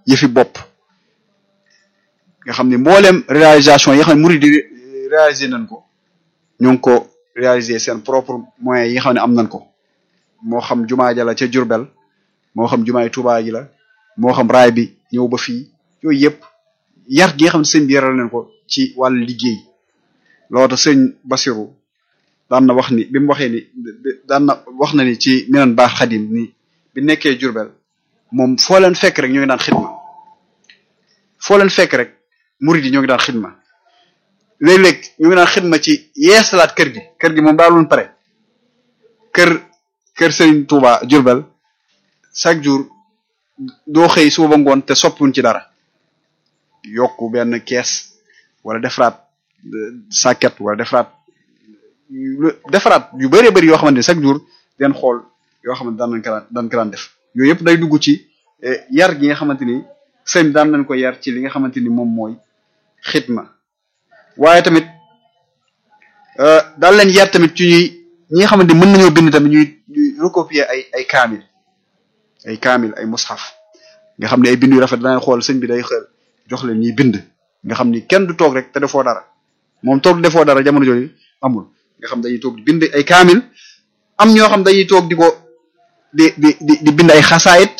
yëfi bopp nga xam ne mbooleem réalisation yi nga xam ne murid di réaliser nañ ko ñu ngi ko réaliser seen propre moyens yi nga xam ne am nañ ko moo xam jumaa ja la ca Jurbel moo xam jumaay Tuubaa ji la moo xam raay bi ñëw ba fii yooyu yëpp yar gi nga xam ne sëñ bi yaral nañ ko ci wàllu liggéey loolu tax sëñ Basiru daan na wax ni bi mu waxee ni daan na wax na ni ci minan baax xadim ni bi nekkee Jurbel moom foo leen fekk rek ñoo ngi daan xidma foo leen fekk rek murid yi ñoo ngi daan xidma léeg-léeg ñu ngi daan xidma ci yeesalaat kër gi kër gi moom daaloon pare kër kër Serigne Touba Jurbel chaque jour doo xëy suba ba ngoon te soppiwuñ ci dara yokku benn kees wala defaraat sàkket wala defaraat defaraat yu bëree bëri yoo xamante ne chaque jour den xool yoo xamante daan nañ ko daan daan ko daan def yooyu yëpp day dugg ci yar gi nga xamante ni sëñ daan nañ ko yar ci li nga xamante ni moom mooy xidma waaye tamit daal leen yar tamit ci ñuy ñi nga xamante ni mën nañoo bind tamit ñuy ñuy recopier ay ay kaamil ay kaamil ay mushaf nga xam ne ay bind yu rafet danañ xool sëñ bi day xel jox leen ñuy bind nga xam ni kenn du toog rek te defoo dara moom toog defoo dara jamono jooju amul nga xam dañuy toog di bind ay kaamil am ñoo xam dañuy toog di ko di di di di bind ay xasaayit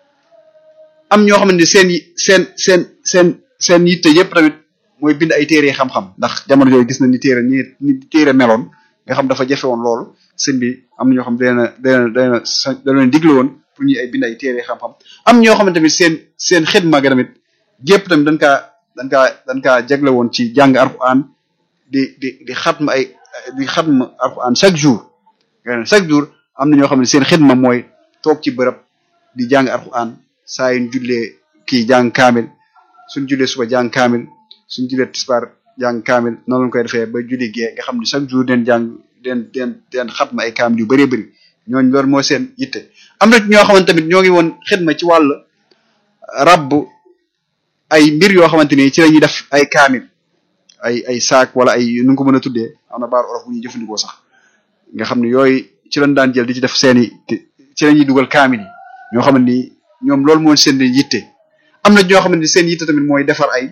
am ñoo xam ne seen seen seen seen seen yitte yëpp tamit mooy bind ay téere xam-xam ndax jamono jooju gis na ni téere ni ni téere meloon nga xam dafa jafe woon loolu sëñ bi am na ñoo xam dana dana dana da leen digle woon pour ñu ay bind ay téere xam-xam am ñoo xam ne tamit seen seen xidma ga tamit gépp tamit dañ kaa dañ kaa dañ kaa jagle woon ci jàng alxuraan di di di xatma ay di xatma alxuraan chaque jour chaque jour am na ñoo xam ne seen xidma mooy toog ci bërëb di jàng alxuraan saa yu ñu jullee kii jàng kaamil suñ jullee suba jàng kaamil suñ jullee tisbaar jàng kaamil noonu lañ koy defee ba julli gee nga xam ne chaque jour den jàng den den den xatma ay kaamil yu bëree bëri ñooñu loolu mooy seen yitte am na ñoo xamante tamit ñoo ngi woon xidma ci wàll rabb ay mbir yoo xamante ni ci la ñuy def ay kaamil ay ay saak wala ay nu ko mën a tuddee am na baar olof bu ñuy jëfandikoo sax nga xam ne yooyu ci lañ daan jël di ci def seeni ci la ñuy dugal kaamil yi ñoo xam ni ñoom loolu mooy seen yitte am na ñoo xam ne seen yitte tamit mooy defar ay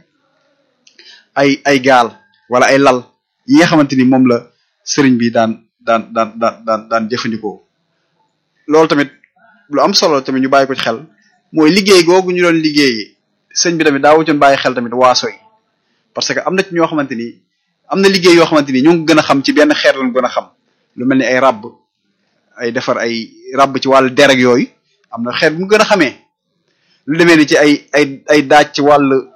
ay ay gaal wala ay lal yi nga xamante ni moom la sëriñ bi daan daan daan daan daan daan jëfandikoo loolu tamit lu am solo tamit ñu bàyyi ko ci xel mooy liggéey googu ñu doon liggéeyi sëñ bi tamit daa wutoon bàyyi xel tamit waaso yi parce que am na ci ñoo xamante ni am na liggéey yoo xamante ni ñoo ngi gën a xam ci benn xeet lañ gën a xam lu mel ni ay ràbb ay defar ay ràbb ci wàllu dereg yooyu am na xeet bu mu gën a xamee lu demee ni ci ay ay ay daaj ci wàllu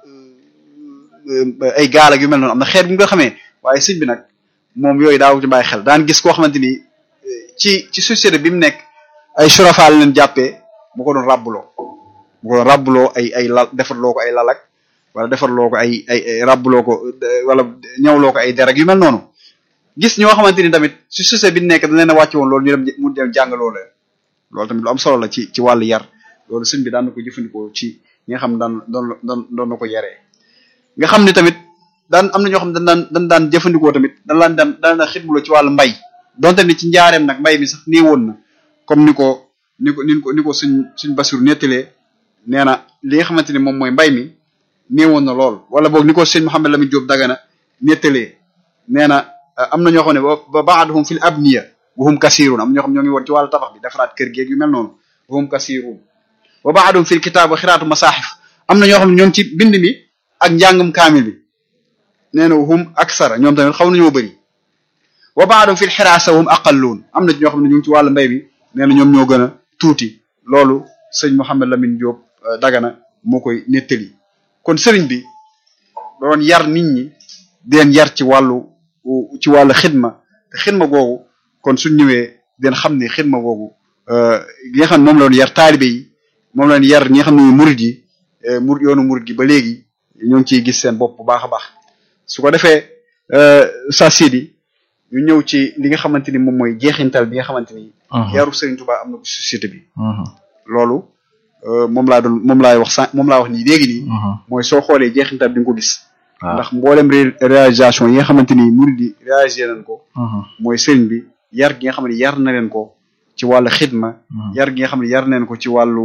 ay gaal ak yu mel noonu am na xeet bu mu gën a xamee waaye sëñ bi nag moom yooyu daa wutoon bàyyi xel daan gis koo xamante ni ci ci société bi mu nekk ay surafaal leen jàppee mu ko doon ràbbuloo mu ko doon ràbbuloo ay ay lal defarloo ko ay lalak wala defarloo ko ay ay ràbbuloo ko wala ñawloo ko ay derek yu mel noonu gis ñoo xamante ni tamit ci société bi nekk dañ leen a wàcce woon loolu ñu dem mu dem jàngaloo leen loolu tamit lu am solo la ci ci wàllu yar loolu sëñ bi daan na ko jëfandikoo ci ñi nga xam daan doon doon doon na ko yaree nga xam ne tamit daan am na ñoo xam dañ daan dañ daan jëfandikoo tamit dañ laan daan daan na xidmuloo ci wàllu mbay donte ni ci njaareem nag mbay mi sax nii woon na comme ni ko ni ko ni ko ni ko suñ suñ basur nettalee nee na li nga xamante ni moom mooy mbay mi néewoon na lool wala boog ni ko sëñ Mouhamed Lamine Diop Dagana nettalee nee na am na ñoo xam ne ba baaduhum fil abniya wahum kasirun am ñoo xam ñoo ngi woon ci wàllu tabax bi defaraat kër geeg yu mel noonu wahum kasirun wa baaduhum fil kitaab wa xiraatu masaaxif am na ñoo xam ne ñoom ci bind mi ak njàngum kaamil bi nee na wahum aksara ñoom tamit xaw nañoo bëri wa baaduhum fil xiraasa wahum aqalluun am na ñoo xam ne ñu ngi ci wàllu mbay bi nee na ñoom ñoo gën a tuuti loolu sëñ Mouhamed Lamine Diop Dagana moo koy nettali kon sëriñ bi doon yar nit ñi den yar ci wàllu ci wàllu xidma te xidma googu kon suñ ñëwee den xam ne xidma googu gi nga xam ne moom la doon yar taalibe yi moom la doon yar ñi nga xam ne murid yi murid yoonu murid gi ba léegi ñoo ngi ciy gis seen bopp bu baax a baax su ko defee sa sidi ñu ñëw ci li nga xamante ni moom mooy jeexintal bi nga xamante ni yaru Sëriñ Tuubaa am na ko société bi loolu moom laa doon moom laay wax sànq moom laa wax nii léegi nii mooy soo xoolee jeexintal bi nga ko gis ndax mboolem réalisation yi nga xamante ni murid yi réalisé nañ ko mooy sëriñ bi yar gi nga xam ne yar na leen ko ci wàllu xidma yar gi nga xam ne yar neen ko ci wàllu ci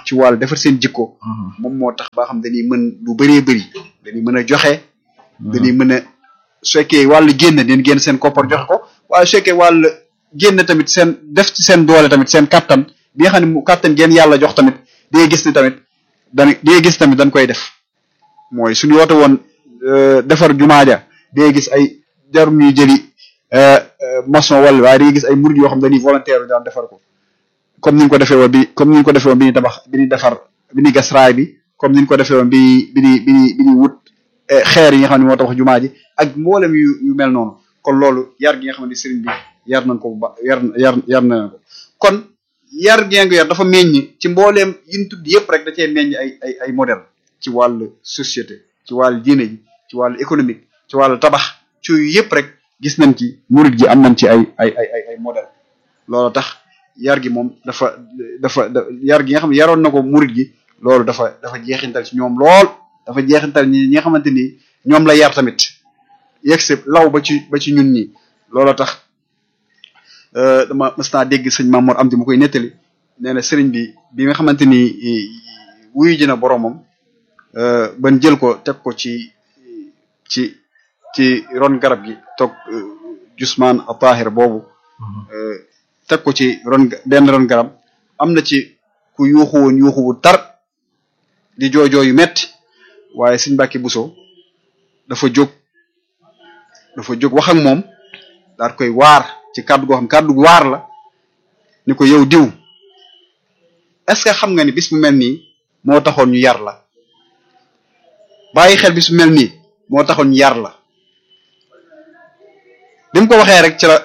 ci wàllu defar seen jikko moom moo tax ba xam dañuy mën lu bëree bëri dañuy mën a joxe dañuy mën a su fekkee wàllu génn den génn seen koppar joxe ko waaye su fekkee wàllu génn tamit seen def ci seen doole tamit seen kattan bi nga xam ne mu kattan geen yàlla jox tamit di nga gis ni tamit dañ di nga gis tamit dañ koy def mooy suñu woote woon defar jumaa ja di nga gis ay jarum ñuy jëli maçon wala waaye di nga gis ay murid yoo xam dañuy volontaire daan defar ko comme ni ñu ko defee woon bi comme ni ñu ko defee woon bi ñuy tabax bi ñuy defar bi ñuy gas raay bi comme ni ñu ko defee woon bi bi ñuy bi ñuy bi ñuy wut xeer yi nga xam ne moo tabax jumaa ji ak mboolem yu yu mel noonu kon loolu yar gi nga xam ne sëriñ bi yar nañ ko bu ba yar yar yar na ko kon yar gi nga yar dafa meññ ci mbooleem yin tudd yëpp rek da cee meññ ay ay ay modèle ci wàllu société ci wàllu diine ji ci wàllu économique ci wàllu tabax ci yu yëpp rek gis nañ ci murid gi am nañ ci ay ay ay ay ay modèle loolu tax yar gi moom dafa dafa yar gi nga xam ne yaroon na ko murid gi loolu dafa dafa jeexintal ci ñoom lool dafa jeexintal ñi ñi nga xamante ni ñoom la yar tamit yegg si law ba ci ba ci ñun ñi loolu tax dama mas naa dégg sëñ Mamour am di mu koy nettali nee na sëriñ bi bi nga xamante ni wuyu ji na boromam ban jël ko teg ko ci ci ci ron garab gi toog Jusmaan Atahir boobu teg ko ci ron benn ron garab am na ci ku yuuxu woon yuuxu bu tar di joojoo yu metti waaye sëñ Mbàkke Buso dafa jóg dafa jóg wax ak moom daal koy waar ci kàddu goo xam kàddu gu waar la ni ko yow diw est-ce que xam nga ni bis bu mel nii moo taxoon ñu yar la bàyyi xel bis bu mel nii moo taxoon ñu yar la bi mu ko waxee rek ci la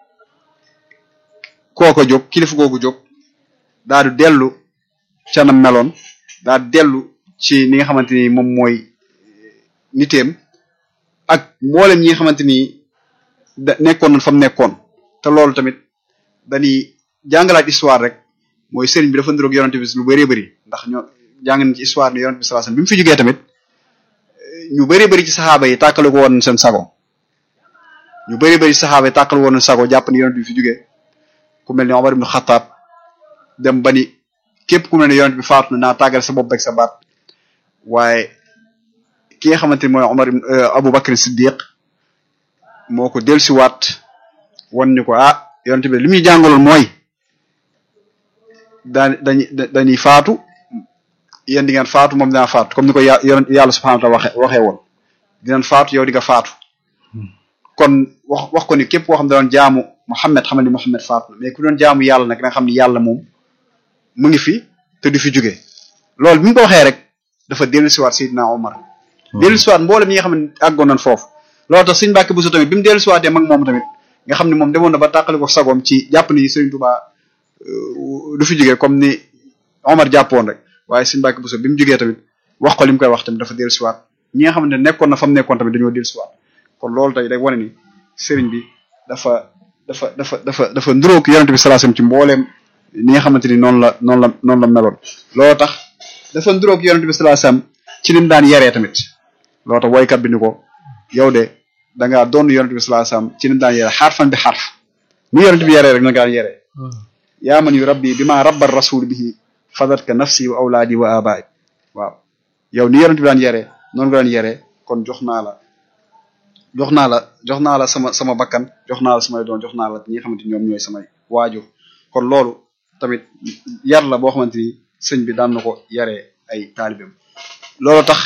kooko jóg kilifa googu jóg daal di dellu ca na meloon daal di dellu ci ni nga xamante ni moom mooy niteem ak mboolem ñi nga xamante ni da nekkoon nañ fa mu nekkoon te loolu tamit dañuy jàngalaat histoire rek mooy sëriñ bi dafa niroog yonent bi lu bëree bëri ndax ñoo jàng nañ ci histoire ni yonent bi sallallahu alayhi wasallam bi mu fi jógee tamit ñu bëree bëri ci saxaaba yi tàkkale ko woon seen sago ñu bëree bëri ci saxaaba yi tàkkale woon sago jàpp ni yonent bi fi jógee ku mel ni Omar ibn Khattab dem ba ni képp ku mel ne yonent bi faatu na naa tàggal sa bopp ak sa baat waaye ki nga xamante ni mooy Omar Abu Bakr Siddiq moo ko dellusiwaat wan ni ko ah yonent bi li muy jàngaloon mooy daan dañuy dañuy faatu yéen di ngeen faatu moom dinaa faatu comme ni ko yà yàlla subhanahu wa ta'ala waxe waxee woon dinañ faatu yow di nga faatu kon wax wax ko ni képp koo xam ne doon jaamu Muhammad xamal ni Muhammad faatu na mais ku doon jaamu yàlla nag nga xam ni yàlla moom mu ngi fi te du fi jóge loolu bi mu ko waxee rek dafa dellusiwaat Seydina Omar dellusiwaat mboolem ñi nga xam ne àggoon nañ foofu loolu tax Sëriñ Mbàkke Buso tamit bi mu dellusiwaatee mag moom tamit nga xam ne moom demoon na ba tàqali ko sagoom ci jàpp ni Sëriñ Tuubaa du fi jógee comme ni Omar jàppoon rek waaye Sëriñ Mbàkke Buso bi mu jógee tamit wax ko li mu koy wax tamit dafa dellusiwaat ñi nga xamante ne nekkoon na fa mu nekkoon tamit dañoo dellusiwaat kon loolu tey day wane ni sëriñ bi dafa dafa dafa dafa dafa nduróog yonent bi sallallahu alayhi wasallam ci mbooleem ni nga xamante ni noonu la noonu la noonu la meloon loolu tax dafa nduróog yonent bi sallallahu alayhi wasallam ci lim daan yaree tamit loolu tax woykat bi ni ko yow de da ngaa doon yonent bi sallallahu alayhi wasallam ci lim daan yaree xarfan bi xarf ni yonent bi yaree rek na nga daan yaree yaa man yu rabbi bi ma rabbar rasul bihi fadatka nafsi wa awlaadi wa abaay waaw yow ni yonent bi daan yaree noonu nga daan yaree kon jox naa la jox naa la jox naa la sama sama bakkan jox naa la samay doon jox naa la ñi nga xamante ni ñoom ñooy samay waajur kon loolu tamit yar la boo xamante ni sëñ bi daan na ko yaree ay taalibeem loolu tax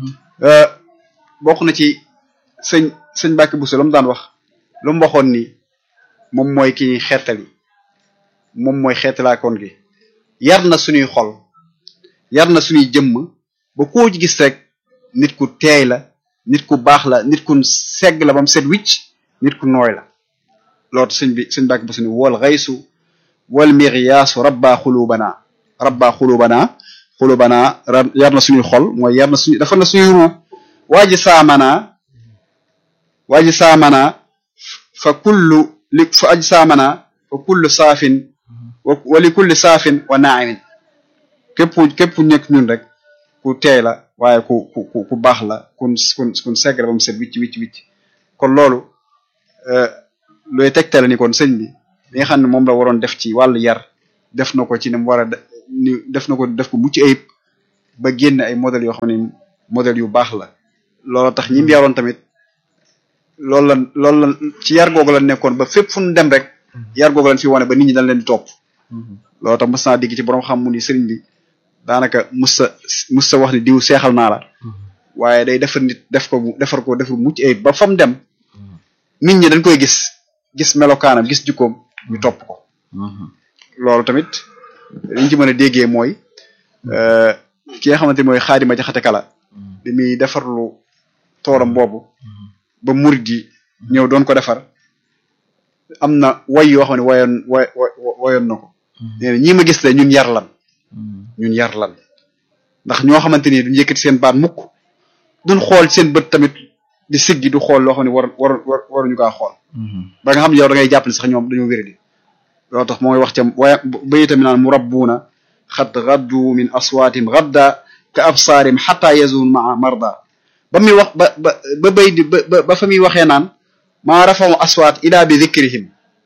bokk na ci sëñ sëñ Mbàkke Buso la mu daan wax lu mu waxoon ni moom mooy ki ñuy xeetali moom mooy xeetalaakoon gi yar na suñuy xol yar na suñuy jëmm ba koo ci gis rek nit ku teey la nit ku baax la nit ku segg la ba mu set wicc nit ku nooy la loolu sëñ bi sëñ Mbàkke Buso ni wal xaysu wal miryaasu rabba xulubana rabba xulubana xulubana yar na suñuy xol mooy yar na suñu dafa na suñuy ruu waa ji saamana waa ji saamana fa kullu li fa aji saamana fa kullu saafin wa li kulli saafin wa naimin képp képp ku nekk ñun rek ku teey la waaye ku ku ku baax la kun kun kun segg la ba mu set wicc wicc wicc kon loolu looy tegtale ni kon sëñ bi li nga xam ne moom la waroon def ci wàllu yar def na ko ci ni mu war a ni def na ko def ko mucc ayib ba génn ay modèles yoo xam ne modèles yu baax la loolu tax ñi mu yaroon tamit loolu la loolu la ci yar googu la nekkoon ba fépp fu ñu dem rek yar googu lañ fi wane ba nit ñi dañ leen di topp loolu tax mës naa digg ci borom xam mu ni sëriñ bi daanaka mus sa mus sa wax ni diw seexal naa la waaye day defar nit def ko defar ko defar mucc ayib ba fa mu dem nit ñi dañ koy gis gis melokaanam gis jukkoom ñu topp ko loolu tamit liñ ci mën a déggee mooy ki nga xamante mooy xaadima jaxate kala bi muy defarlu toolam boobu ba murid yi ñëw doon ko defar am na way yoo xam ne wayoon way wayoon na ko nee na ñii ma gis le ñun yar lan ñun yar lan ndax ñoo xamante ni duñ yëkkati seen baat mukk duñ xool seen bët tamit di siggi du xool loo xam ne war war war waruñu kaa xool ba nga xam ne yow da ngay jàpp ne sax ñoom dañoo wéradi loolu tax mooy wax ca waaye bayi tamit naan mu rabbuuna xat gaddu min aswaatim gadda ka absaarim xata yazun maa marda ba muy wax ba ba ba bay di ba ba fa muy waxee naan maa rafaw aswaat ila bi dikrihim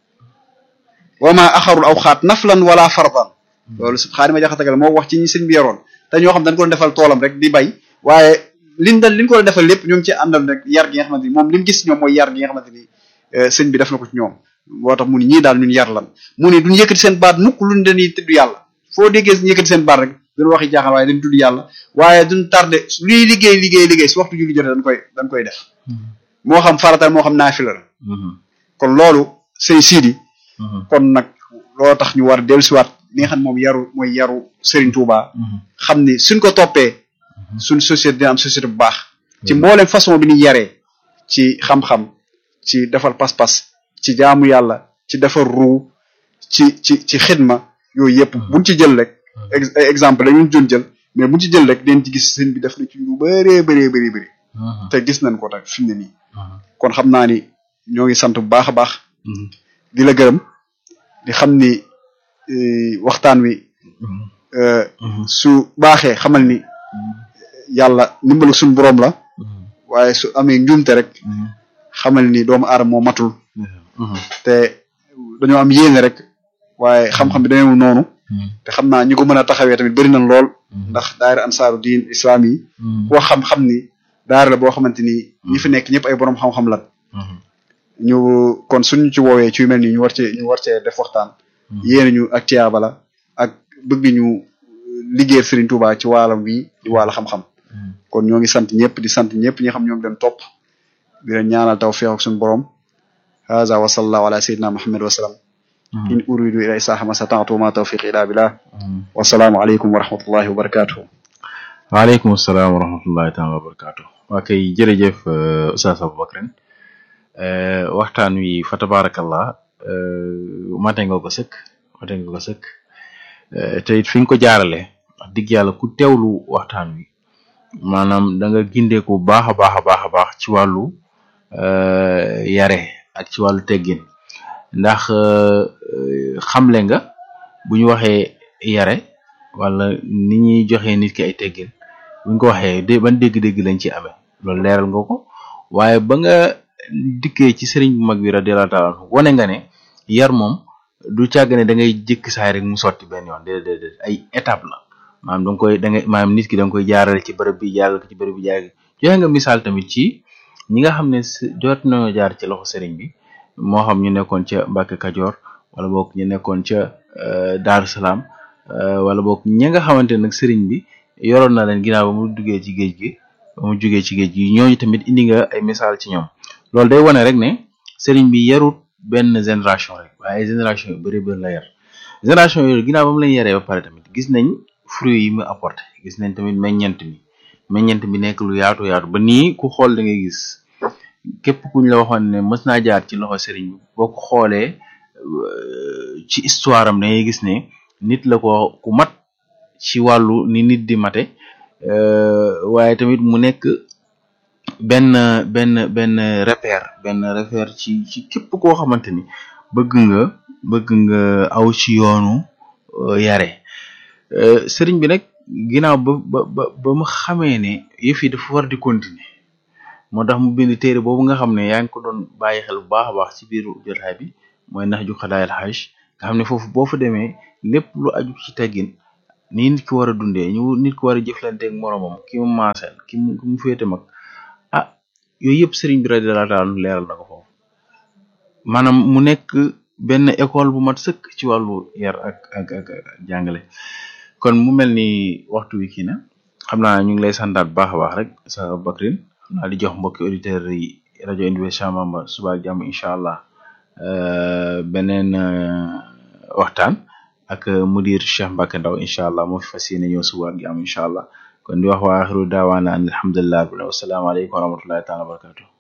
wa ma axarul aw xaat naflan wala fardan loolu su xaadima jaxatagal moo wax ci ñi sëñ bi yoroon te ñoo xam dañ ko doon defal toolam rek di bay waaye liñ dal liñ ko doon defal lépp ñoo ngi ci àndal rek yar gi nga xamante ni moom li mu gis ñoom mooy yar gi nga xamante ni sëñ bi def na ko ci ñoom moo tax mu ni ñii daal ñun yar lan mu ni duñ yëkkati seen baat mukk luñ dañuy tudd yàlla foo déggee ñu yëkkati seen baat rek duñ waxi jaaxal waaye dañ tudd yàlla waaye duñ tardé luy liggéey liggéey liggéey su waxtu julli jotee dañ koy dañ koy def moo xam faratal moo xam naafila la kon loolu sëñ siidi kon nag loolu tax ñu war dellu siwaat li nga xam ne moom yaru mooy yaru Serigne Touba xam ni suñ ko toppee suñ société dina am société bu baax ci mboolem façon bi ñu yaree ci xam-xam ci defar pas-pas ci jaamu yàlla ci defar ruu ci ci ci xidma yooyu yëpp buñ ci jël rek ay exemple dañu doon jël mais buñ ci jël rek den ci gis sëñ bi def na ci lu bëree bëree bëri bëri te gis nañ ko nag fi mu ne nii kon xam naa ni ñoo ngi sant bu baax a baax di la gërëm di xam ni waxtaan wi su baaxee xamal ni yàlla ndimbalu suñu boroom la waaye su amee njuumte rek xamal ni doomu aadama moo matul te dañoo am yéene rek waaye xam-xam bi dañoo noonu te xam naa ñi ko mën a taxawee tamit bëri nañ lool ndax daayira ansaaru diin islam yi koo xam-xam ni daara la boo xamante ni ñi fi nekk ñëpp ay boroom xam-xam lan ñu kon suñu ci woowee ci yu mel nii ñu war cee ñu war cee def waxtaan yéene ñu ak tiyaaba la ak bëgg ñu liggéeyal Serigne Touba ci waalam wi di waala xam-xam kon ñoo ngi sant ñëpp di sant ñëpp ñi xam ñoo ngi leen topp di leen ñaanal tawfiq ak suñu borom haza wa sallallahu ala sayyidina muhammad wa sallam in uridu ila isaha ma sata'tu ma tawfiq ila billah wa salaamu aleykum wa rahmatullahi wa barakatuh waaleykum salaam wa rahmatullahi taala wa barakatuh waa kay jërëjëf Oustaz Aboubacrin waxtaan wi fa tabarakallah mate nga ko sëkk mate nga ko sëkk te it fi nga ko jaarale wax dëgg yàlla ku teewlu waxtaan wi maanaam da nga gindeeku bu baax a baax a baax a baax ci wàllu yare ak ci wàllu teggin ndax xamle nga bu ñu waxee yare wala ni ñuy joxe nit ki ay teggin buñ ko waxee de ban dégg-dégg lañ ci amee loolu leeral nga ko waaye ba nga dikkee ci sëriñ bu mag bi radiyallahu ta'ala anhu wane nga ne yar moom du càgg ne da ngay jëkk saay rek mu sotti benn yoon déedéet déedéet ay étape la maanaam da nga koy da ngay maanaam nit ki da nga koy jaarale ci bërëb bi jaarale ko ci bërëb bi jaarale joxe nga misaal tamit ci ñi nga xam ne jot nañoo jaar ci loxo sëriñ bi moo xam ñu nekkoon ca Mbàkke Kajoor wala boog ñu nekkoon ca Daaru Salaam wala boog ñi nga xamante nag sëriñ bi yoroon na leen ginnaaw ba mu duggee ci géej gi ba mu jugee ci géej gi ñooñu tamit indi nga ay misaal ci ñoom loolu day wane rek ne sëriñ bi yarut benn génération rek waaye génération yu bëri bëri la yar génération yooyu ginnaaw ba mu leen yaree ba pare tamit gis nañ fruit yi mu apporté gis nañ tamit meññent mi meññent bi nekk lu yaatu yaatu ba nii ku xool da ngay gis képp kuñ la waxoon ne mës naa jaar ci loxo sëriñ bi boo ko xoolee ci histoire am da ngay gis ne nit la ko ku mat ci wàllu ni nit di mate waaye tamit mu nekk benn benn benn repère benn repère ci ci képp koo xamante ni bëgg nga bëgg nga aw ci yoonu yare sëriñ bi nag ginnaaw ba ba ba mu xamee ne yëf yi dafa war di continuer moo tax mu bind téere boobu nga xam ne yaa ngi ko doon bàyyi xel bu baax a baax ci biir jotaay bi mooy nax ju xadaayal xaj nga xam ne foofu boo fa demee lépp lu aju ci teggin nii nit ki war a dundee ñu nit ki war a jëflanteeg moromam ki mu maaseel ki mu ki mu féete mag ah yooyu yëpp sëriñ bi radiyallahu taala anhu leeral na ko foofu maanaam mu nekk benn école bu mat sëkk ci wàllu yar ak ak ak jàngale kon mu mel ni waxtu wi kii na xam naa ñu ngi lay santaat bu baax a baax rek sa Bakrin xam naa di jox mbokki auditeurs yi rajo Université Cheikh Bamba suba ak jàmm incha allah beneen waxtaan ak mudir Cheikh Mbacke Ndaw incha allah moo fi fas yéene ñëw suba ak jàmm incha allah kon di wax waa axiru daawaana an alhamdulilah wasalaamaaleykum wa rahmatullahi taala wa barakatuh